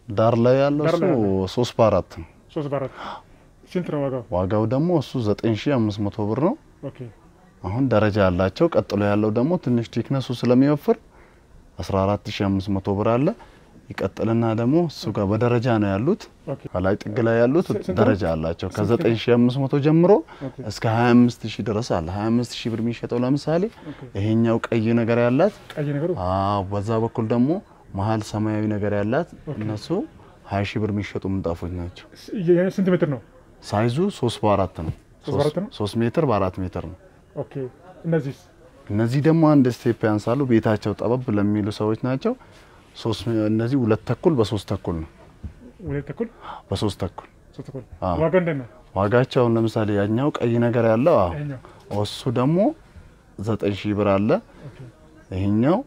ዳር ላይ ያለው ዳር እሱ ላይ ያለው? ሶስት በአራት ነው። ሶስት በአራት ስንት ነው ዋጋው? ዋጋው ደግሞ እሱ 9500 ብር ነው። ኦኬ አሁን ደረጃ ያላቸው። ቀጥሎ ያለው ደግሞ ትንሽ ቲክነሱ ስለሚወፍር 14500 ብር አለ። ይቀጥልና ደግሞ እሱ ጋር በደረጃ ነው ያሉት። ኦኬ ከላይ ጥግ ላይ ያሉት ስንት ነው? ደረጃ አላቸው። ከ9500 ጀምሮ ኦኬ እስከ 25000 ድረስ አለ። 25000 ብር የሚሸጠው ለምሳሌ ኦኬ ይሄኛው ቀይ ነገር ያላት ቀይ ነገሩ አዎ፣ በዛ በኩል ደግሞ መሀል ሰማያዊ ነገር ያላት ኦኬ። እነሱ 20 ሺህ ብር የሚሸጡ ምንጣፎች ናቸው። ስ- የ- ስንት ሜትር ነው? ሳይዙ 3 በ4 ነው። ሶስት በአራት ነው? 3 ሜትር በ4 ሜትር ነው። ኦኬ እነዚህ እነዚህ ደግሞ አንድ ስቴፕ ያንሳሉ። ቤታቸው ጠበብ ለሚሉ ሰዎች ናቸው። ሶስት እነዚህ ሁለት ተኩል በሶስት ተኩል ነው። ሁለት ተኩል በሶስት ተኩል ሶስት ተኩል አዎ። ዋጋ እንዴት ነው? ዋጋቸው አሁን ለምሳሌ ያኛው ቀይ ነገር ያለው አዎ፣ ይሄኛው እሱ ደግሞ 9000 ብር አለ። ኦኬ ይሄኛው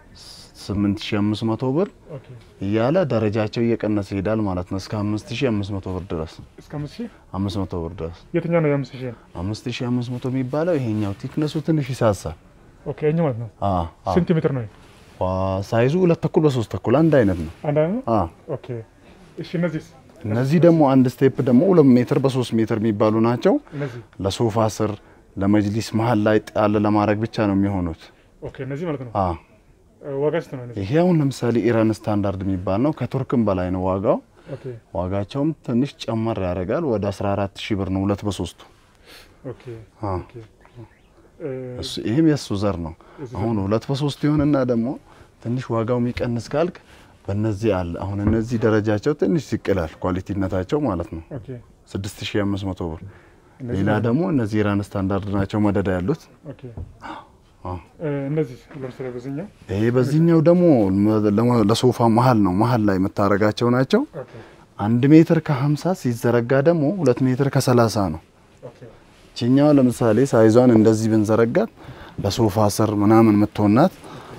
8500 ብር ኦኬ እያለ ደረጃቸው እየቀነሰ ይሄዳል ማለት ነው። እስከ 5500 ብር ድረስ እስከ አምስት ሺህ 500 ብር ድረስ የትኛው ነው የአምስት ሺህ ነው? 5500 የሚባለው ይሄኛው ቲክነሱ ትንሽ ይሳሳል። ኦኬ ይሄኛው ማለት ነው። አ አ ስንት ሜትር ነው? ዋ ሳይዙ ሁለት ተኩል በሶስት ተኩል አንድ አይነት ነው። አንድ አይነት ነው? አ ኦኬ እሺ እነዚህ እነዚህ ደግሞ አንድ ስቴፕ ደግሞ ሁለት ሜትር በሶስት ሜትር የሚባሉ ናቸው። እነዚህ ለሶፋ ስር ለመጅሊስ መሀል ላይ ጣል ለማድረግ ብቻ ነው የሚሆኑት። ኦኬ እነዚህ ማለት ነው። አ እ፣ ዋጋ ስንት ነው? እነዚህ ይሄ አሁን ለምሳሌ ኢራን ስታንዳርድ የሚባል ነው። ከቱርክም በላይ ነው ዋጋው። ኦኬ ዋጋቸውም ትንሽ ጨመር ያደርጋል። ወደ 14 ሺህ ብር ነው ሁለት በሶስቱ። ኦኬ አ ኦኬ እ፣ እሱ ይሄም የሱ ዘር ነው። የሱ አሁን ሁለት በሶስት ይሆንና ደግሞ ትንሽ ዋጋው የሚቀንስ ካልክ በእነዚህ አለ። አሁን እነዚህ ደረጃቸው ትንሽ ሲቅላል ኳሊቲነታቸው ማለት ነው። ኦኬ 6500 ብር። እነዚህ ሌላ ደግሞ እነዚህ ኢራን ስታንዳርድ ናቸው መደዳ ያሉት። ኦኬ አ እ፣ እነዚህ ለምሳሌ በዚህኛው ይሄ በዚህኛው ደግሞ ለመ- ለሶፋ መሀል ነው መሀል ላይ የምታረጋቸው ናቸው። ኦኬ አንድ ሜትር ከ50 ሲዘረጋ ደግሞ ሁለት ሜትር ከ30 ነው። ኦኬ ችኛዋ ለምሳሌ ሳይዟን እንደዚህ ብንዘረጋት ለሶፋ ስር ምናምን የምትሆናት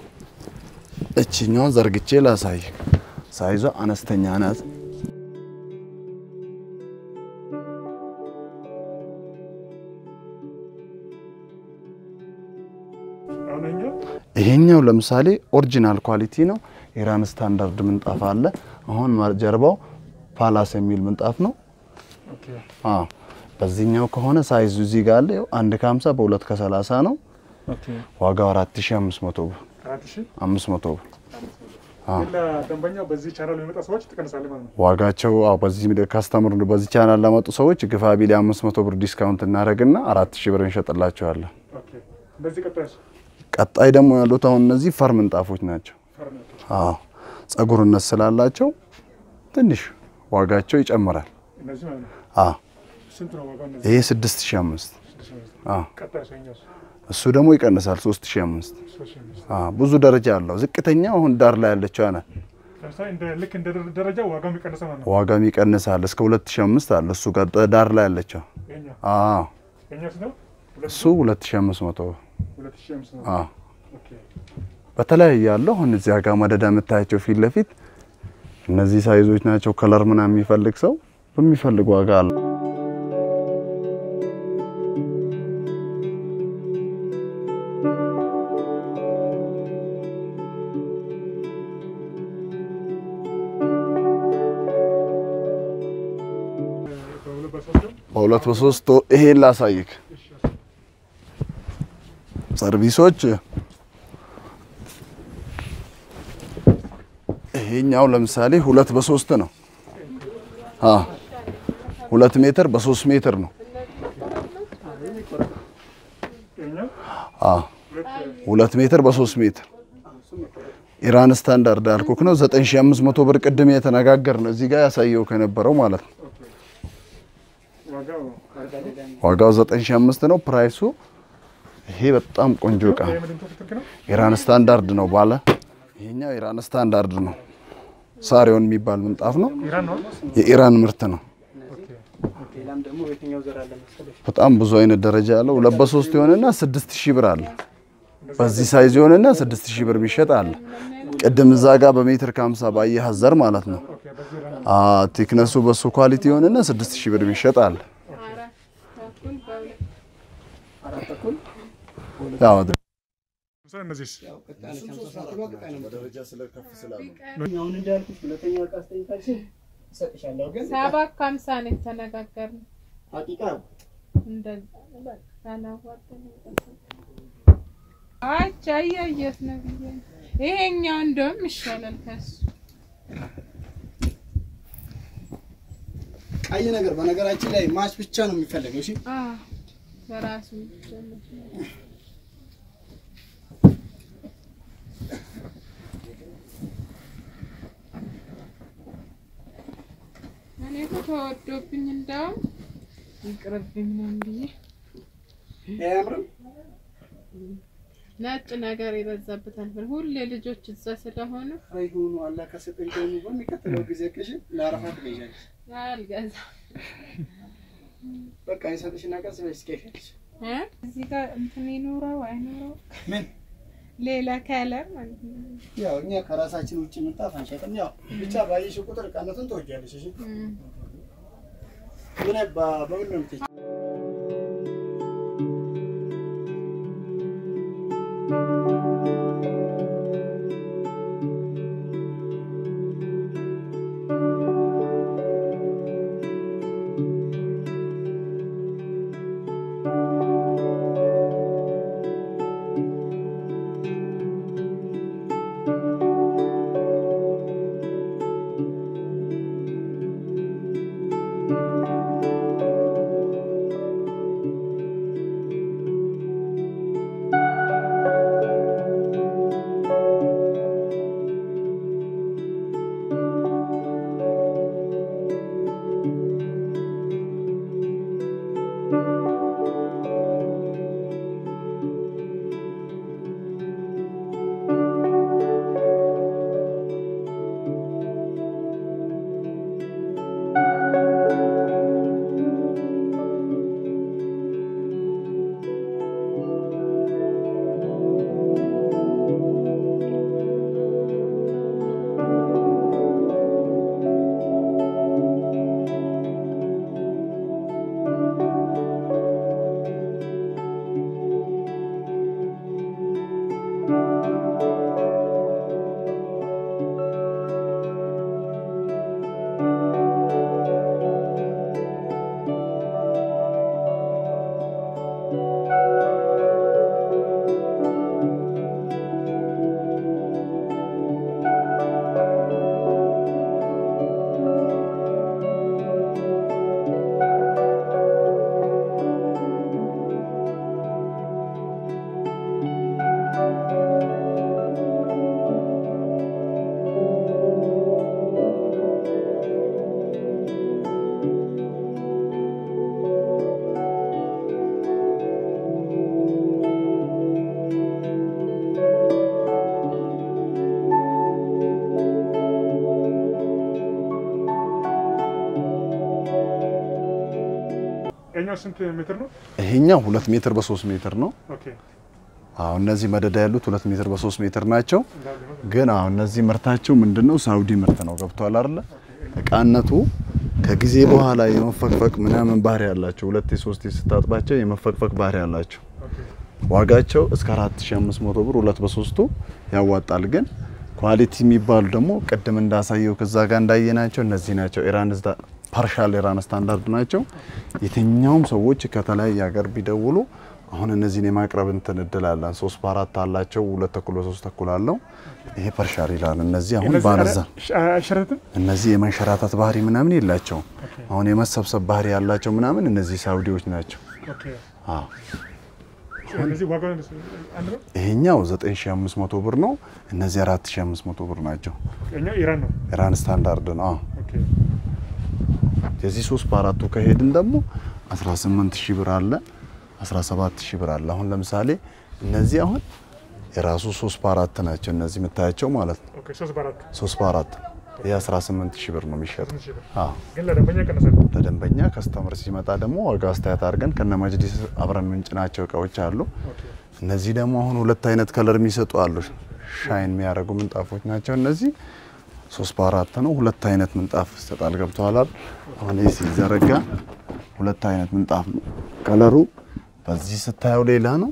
እችኛዋን ዘርግቼ ላሳይ። ሳይዟ አነስተኛ ናት። አሁን ይሄኛው ይሄኛው ለምሳሌ ኦሪጂናል ኳሊቲ ነው። ኢራን ስታንዳርድ ምንጣፍ አለ። አሁን ማ- ጀርባው ፓላስ የሚል ምንጣፍ ነው። ኦኬ አዎ በዚህኛው ከሆነ ሳይዙ እዚህ ጋር አለ። ይኸው አንድ ከ50 በሁለት ከ30 ነው። ኦኬ ዋጋው 4500 ብር አራት ሺህ 500 ብር አዎ። ግን ለደንበኛው በዚህ ቻናል የሚመጣ ሰዎች ትቀንሳለህ ማለት ነው። ዋጋቸው አዎ በዚህ ካስተምር በዚህ ቻናል ለመጡ ሰዎች ግፋ ቢል 500 ብር ዲስካውንት እናደርግና 4000 ብር እንሸጥላቸዋለን። ኦኬ እንደዚህ ቀጣይስ ቀጣይ ደግሞ ያሉት አሁን እነዚህ ፈር ምንጣፎች ናቸው። ፈርነት አዎ ጸጉርነት ስላላቸው ትንሽ ዋጋቸው ይጨምራል። እነዚህ ማለት ነው። አዎ ስንት ነው ዋጋው? እነዚህ ይሄ 6005 ስድስት ሺህ አምስት አዎ ቀጣይ ሰኛውስ እሱ ደግሞ ይቀንሳል 3005 ሶስት ሺህ አምስት አዎ ብዙ ደረጃ አለው። ዝቅተኛ አሁን ዳር ላይ ያለችው ናት። ለምሳሌ እንደ ልክ እንደ ደረ- ደረጃ ዋጋው የሚቀንሰ ማለት ነው። ዋጋም ይቀንሳል እስከ 2005 አለ። እሱ ጋር ዳር ላይ ያለችው ይኸኛው አዎ ይኸኛው ስንት ነው? ሁለት እሱ 2500 ብር ሁለት ሺህ አምስት ነው። አዎ ኦኬ በተለያየ ያለው አሁን እዚያ ጋር መደዳ የምታያቸው ፊት ለፊት እነዚህ ሳይዞች ናቸው። ከለር ምናምን የሚፈልግ ሰው በሚፈልግ ዋጋ አለ። በሁለት በሶስት ነው? በሁለት በሶስት ይሄን ላሳይክ እሺ ሰርቪሶች ይሄኛው ለምሳሌ ሁለት በሶስት ነው። አ ሁለት ሜትር በሶስት ሜትር ነው። ይኸኛው አ ሁለት ሜትር በሶስት ሜትር ኢራን ስታንዳርድ አልኩክ ነው 9500 ብር ቅድም የተነጋገር ነው እዚህ ጋር ያሳየው ከነበረው ማለት ነው። ዋጋው ዋጋው 9500 ነው። ፕራይሱ ይሄ በጣም ቆንጆ እቃ ይሄ ምንድን ነው? ትክክል ነው? ኢራን ስታንዳርድ ነው ባለ ይሄኛው ኢራን ስታንዳርድ ነው። ሳሪዮን የሚባል ምንጣፍ ነው። ኢራን ነው? የኢራን ምርት ነው። ኦኬ ሌላም ደግሞ በየትኛው ዘር አለ መሰለሽ? በጣም ብዙ አይነት ደረጃ ያለው ሁለት በሶስት የሆነና 6000 ብር አለ። በዚህ ሳይዝ የሆነና 6000 ብር የሚሸጥ አለ። ቅድም እዛ ጋር በሜትር ከ50 ባየህ ዘር ማለት ነው። ኦኬ በዚህ ኢራን አ ቲክነሱ በሱ ኳሊቲ የሆነና 6000 ብር የሚሸጥ አለ። አራት ተኩል ያው ስለ እነዚህስ ያው ቀጣይ ነች ሃምሳ ሳንቲሟ ቀጣይ ነው። በደረጃ ስለከፍ ስላሉ አሁን እንዳልኩሽ ሁለተኛ እቃ ስጠኝ ካልሽኝ እሰጥሻለሁ። ግን ሰባት ከሀምሳ ነው የተነጋገርነው። ሀቂቃ እንደዛ ነው በቃ ካላዋጣን አቻ እያየሁት ነው ብዬ ነው። ይሄኛው እንደውም ይሻላል ከሱ ቀይ ነገር በነገራችን ላይ ማች ብቻ ነው የሚፈለገው። እሺ አዎ፣ በራሱ ይጀምር። እኔ እኮ ተወዶብኝ እንደውም ይቅርብኝ ነው ብዬ አያምርም? ነጭ ነገር የበዛበታል ብል ሁሌ ልጆች እዛ ስለሆኑ አይሁኑ አላህ ከሰጠኝ ደግሞ በሚቀጥለው ጊዜ ቅሽ ለአረፋ ትገዣለሽ። አልገዛም በቃ የሰጥሽና ቀስ በሽ ትገዣለሽ። እ እዚህ ጋር እንትን ይኖረው አይኖረው ምን ሌላ ከለር ማለት ነው። ያው እኛ ከራሳችን ውጭ ምንጣፍ አንሸጥም። ያው ብቻ ባየሽ ቁጥር እቃነቱን ትወጃለሽ። እሺ እም። ምን በ- በምን ነው የምትሄጂው? የኛው ስንት ሜትር ነው? ይሄኛው ሁለት ሜትር በሶስት ሜትር ነው። ኦኬ አሁን እነዚህ መደዳ ያሉት ሁለት ሜትር በሶስት ሜትር ናቸው። እንዳለ ነው። ግን አሁን እነዚህ ምርታቸው ምንድነው? ሳውዲ ምርት ነው። ገብቷል አይደለ? እቃነቱ ከጊዜ በኋላ የመፈቅፈቅ ምናምን ባህሪ ያላቸው ሁለቴ ሶስቴ ስታጥባቸው የመፈቅፈቅ ባህሪ ያላቸው ኦኬ ዋጋቸው እስከ 4500 ብር ሁለት በሶስቱ ያዋጣል። ግን ኳሊቲ የሚባሉ ደግሞ ቅድም እንዳሳየው ከዛ ጋር እንዳየናቸው እነዚህ ናቸው። ኢራን ፓርሻል ኢራን ስታንዳርድ ናቸው። የትኛውም ሰዎች ከተለያየ ሀገር ቢደውሉ አሁን እነዚህን የማቅረብ እንትን እድል አለን። ሶስት በአራት አላቸው፣ ሁለት ተኩል በሶስት ተኩል አለው። ይሄ ፐርሻል ይላል። እነዚህ አሁን እነዚህ ባነዛ አ- አይሸረትም? እነዚህ የመንሸራታት ባህሪ ምናምን የላቸውም። አሁን የመሰብሰብ ባህሪ ያላቸው ምናምን እነዚህ ሳውዲዎች ናቸው። ኦኬ አዎ እነዚህ ዋጋው አንድ ነው። ይሄኛው 9500 ብር ነው። እነዚህ 4500 ብር ናቸው። የኛው ኢራን ነው። ኢራን ስታንዳርድ ነው። አዎ ኦኬ የዚህ ሶስት በአራቱ ከሄድን ደግሞ 18000 ብር አለ፣ 17000 ብር አለ። አሁን ለምሳሌ እነዚህ አሁን የራሱ ሶስት በአራት ናቸው። እነዚህ የምታያቸው ማለት ነው። ኦኬ ሶስት በአራት ሶስት በአራት ይህ 18000 ብር ነው የሚሸጠው። ስምንት ሺህ ብር አዎ ግን ለደንበኛ ቀነሳል። ለደንበኛ ከስተመር ሲመጣ ደግሞ ዋጋ አስተያየት አድርገን ከነ መጅሊስ አብረን ምንጭናቸው እቃዎች አሉ። ኦኬ እነዚህ ደግሞ አሁን ሁለት አይነት ከለር የሚሰጡ አሉ። ሻይን የሚያደርጉ ምንጣፎች ናቸው እነዚህ ሶስት በአራት ነው። ሁለት አይነት ምንጣፍ ይሰጣል። ገብተዋል አይደል? አሁን ይህ ሲዘረጋ ሁለት አይነት ምንጣፍ ነው። ከለሩ በዚህ ስታየው ሌላ ነው፣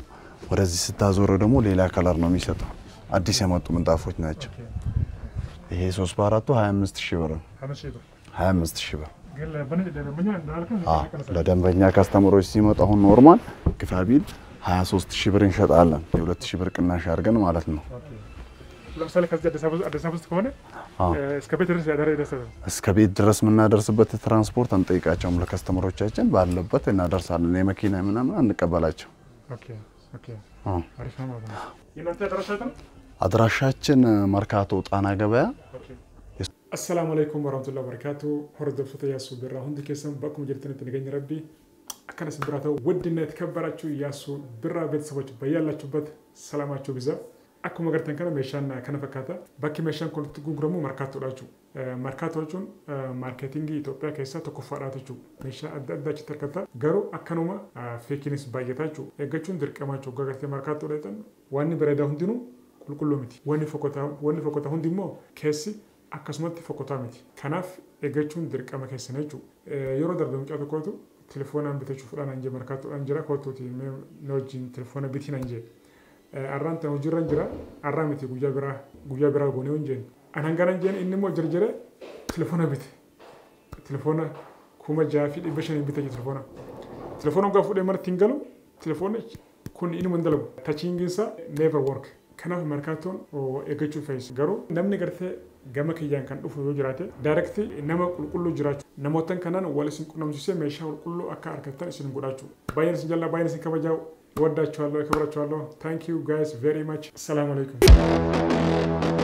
ወደዚህ ስታዞረው ደግሞ ሌላ ከለር ነው የሚሰጠው። አዲስ የመጡ ምንጣፎች ናቸው። ይሄ ሶስት በአራቱ 25 ሺህ ብር ነው። አምስት ሺህ ብር 25 ሺህ ብር ግን ለበነ- ለደንበኛ እንዳልከው አዎ፣ ይቀንሳል። ለደንበኛ ካስተመሮች ሲመጡ አሁን ኖርማል ግፋቢል 23 ሺህ ብር እንሸጣለን። የ2 ሺህ ብር ቅናሽ አድርገን ማለት ነው። ኦኬ። ለምሳሌ ከዚህ አዲስ አበባ አዲስ አበባ ውስጥ ከሆነ አዎ። እ፣ እስከ ቤት ድረስ ያደረ ይደርሳል። እስከ ቤት ድረስ የምናደርስበት ትራንስፖርት አንጠይቃቸውም። ለከስተመሮቻችን ባለበት እናደርሳለን። የመኪና ምናምን አንቀበላቸው። ኦኬ ኦኬ፣ አዎ። አሪፍ ነው ማለት ነው። የእናንተ አድራሻ የት ነው? አድራሻችን መርካቶ ጣና ገበያ Assalaamu alaikum warahmatullahi wabarakatuh. Hordoftoota Yaasuu Birraa hundi keessan bakkuma jirtanitti nageenya rabbii akkana isin biraa ta'u waddina የተከበራችሁ Yaasuu Birraa ቤተሰቦች በያላችሁበት ሰላማችሁ ብዛ akkuma agartan kana meeshaan kana fakkaata bakki meeshaan kun itti gurguramu markaattoodha markaatoo jechuun maarkeetingii Itoophiyaa keessaa tokkoffaadha jechuudha meeshaa adda addaa achitti argata garuu akkanuma feekinis baay'ata jechuudha eeggachuun dirqama jechuudha waggaa gartee markaattoo dheetan wanni bareedaa hundinuu qulqulluu miti wanni fokkotaa wanni fokkotaa hundi immoo keessi akkasumatti fokkotaa miti kanaaf eeggachuun dirqama keessan jechuudha yeroo darbe mucaa tokkootu telefoonaan bitachuudhaan anjee markaattoodhaan jira kootuuti na wajjin telefoona bitiin anjee arraan tan hojiirra jira arraa miti guyyaa biraa guyyaa biraa goonee hin an hangana jeen inni immoo jarjare telefoona bite telefoona kuma jaha fi dhibba shanii bite telefoona telefoona hoggaa fuudhee marti hin galu telefoona kun inni hin dalagu tachiingiinsa never work kanaaf markaattoon eeggachuu fe'is garuu namni gartee gama kiyyaan kan dhufu yoo jiraate daayirekti nama qulqulluu jiraachuu namootan kanaan wal isin qunnamsiisee meeshaa qulqulluu akka argattan isin godhaachuu baay'een isin jallaa baay'een isin kabajaa ወዳችኋለሁ፣ ያከብራችኋለሁ። ታንክ ዩ ጋይስ ቬሪ ማች። ሰላም አለይኩም